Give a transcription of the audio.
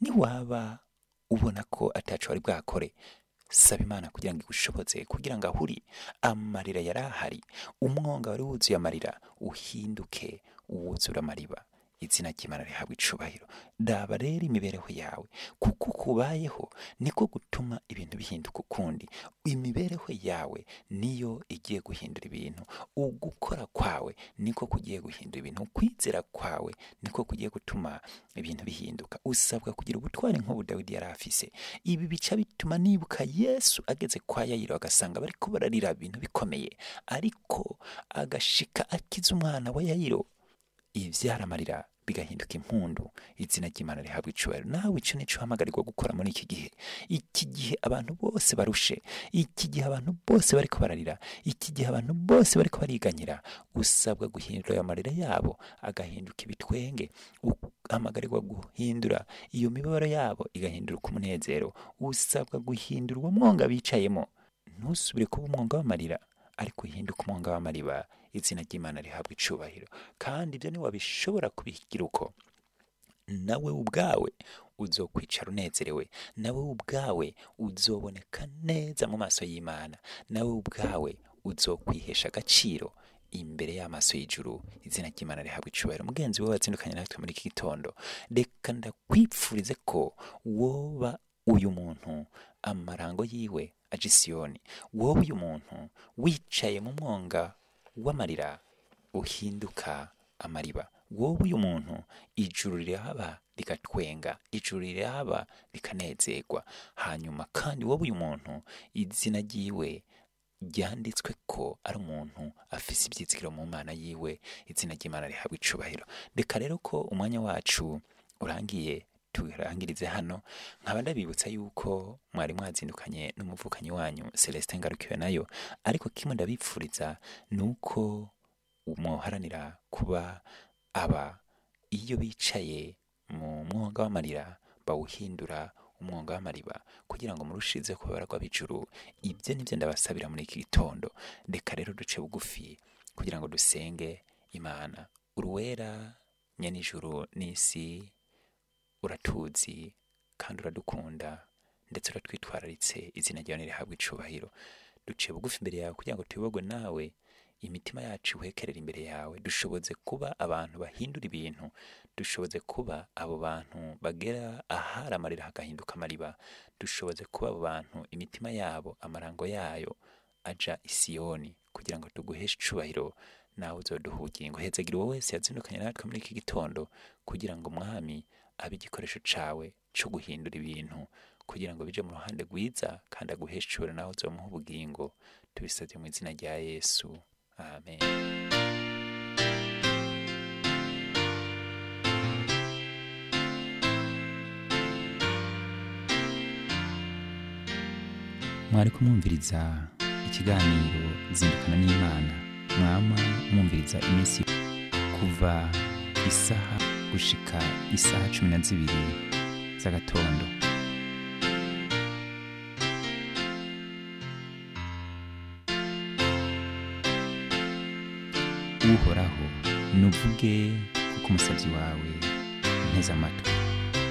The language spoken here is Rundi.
niwaba ubona ko ataco wari bwakore saba imana kugira ngo igushobotse kugira ngo ahuri amarira yari ahari umwonga wari wuzuye amarira uhinduke uwuzura amariba izina ry'imana rihabwa icubahiro daba rero imibereho yawe kuko kubayeho niko gutuma ibintu bihinduka ukundi imibereho yawe niyo igiye guhindura ibintu ugukora kwawe niko kugiye guhindura ibintu kwizera kwawe niko kugiye gutuma ibintu bihinduka usabwa kugira ubutwari nk'ubu dawidi yari afise ibi bica bituma nibuka yesu ageze kwa yayiro agasanga bariko bararira ibintu bikomeye ariko agashika akiza umwana wa yayiro ivyaramarira bigahinduka impundu izina ry'imana rihabwa icubahiro nawe ico nico uhamagarirwa gukora muri iki gihe iki gihe abantu bose barushe iki gihe abantu bose bariko bararira iki gihe abantu bose bariko bariganyira usabwa guhindura ayo marira yabo agahinduka ibitwenge uhamagarirwa guhindura iyo mibabaro yabo igahinduka umunezero usabwa guhindura uwo mwonga bicayemo ntusubire kuba umwonga w'amarira ariko uhinduka umwonga w'amariba izina ry'imana rihabwa icubahiro kandi ibyo ntiwabishobora kubigira uko nawe ubwawe uzokwicara unezerewe nawe ubwawe uzoboneka neza mu maso y'imana nawe ubwawe uzokwihesha agaciro imbere y'amaso y'ijuru izina ry'imana rihabwa icubahiro mugenzi we wazindukanye natwe muri iki gitondo reka ndakwipfurize ko woba uyu muntu amarango yiwe aje isiyoni wowe uyu muntu wicaye mu mwonga w'amarira uhinduka amariba wowe uyu muntu ijuru rirahaba rigatwenga ijuru rirahaba rikanezerwa hanyuma kandi wowe uyu muntu izina ryiwe ryanditswe ko ari umuntu afise ibyizigiro mu mana yiwe izina ry'imana rihabwa icubahiro reka rero ko umwanya wacu urangiye turangirize hano nkaba ndabibutsa yuko mwari mwazindukanye n'umuvukanyi wanyu Celestin Ngarukiwe nayo ariko kimwe ndabipfuriza nuko umuharanira kuba aba iyo bicaye mu mwonga w'amarira bawuhindura umwonga w'amariba kugira ngo murushize kubarwa b'ijuru ibyo nibyo ndabasabira muri iki gitondo reka rero duce bugufi kugira ngo dusenge imana uruwera nyenijuru n'isi uratuzi kandi uradukunda ndetse uratwitwararitse izina ryawe nirihabwa icubahiro duciye bugufi imbere yawe kugira ngo tuyobogwe nawe imitima yacu ihekerera imbere yawe dushoboze kuba abantu bahindura ibintu dushoboze kuba abo bantu bagera ahari amarira hagahinduka amariba dushoboze kuba abo bantu imitima yabo amarango yayo aja isiyoni kugira ngo tuguheshe icubahiro nawe uzoduha ubugingo hezagira uwo wese yazindukanye natwe muri iki gitondo kugira ngo mwami abe igikoresho cawe co guhindura ibintu kugira ngo bije mu ruhande rwiza kandi aguheshe icubahiro nawe uzomuha ubugingo tubisabye mu izina rya yesu amen mwari kumwumviriza ikiganiro zindukana n'imana mwama mwumviriza iminsi kuva isaha gushika isaha cumi na zibiri z'agatondo uhoraho nuvuge kuko umusabyi wawe nteze amatwi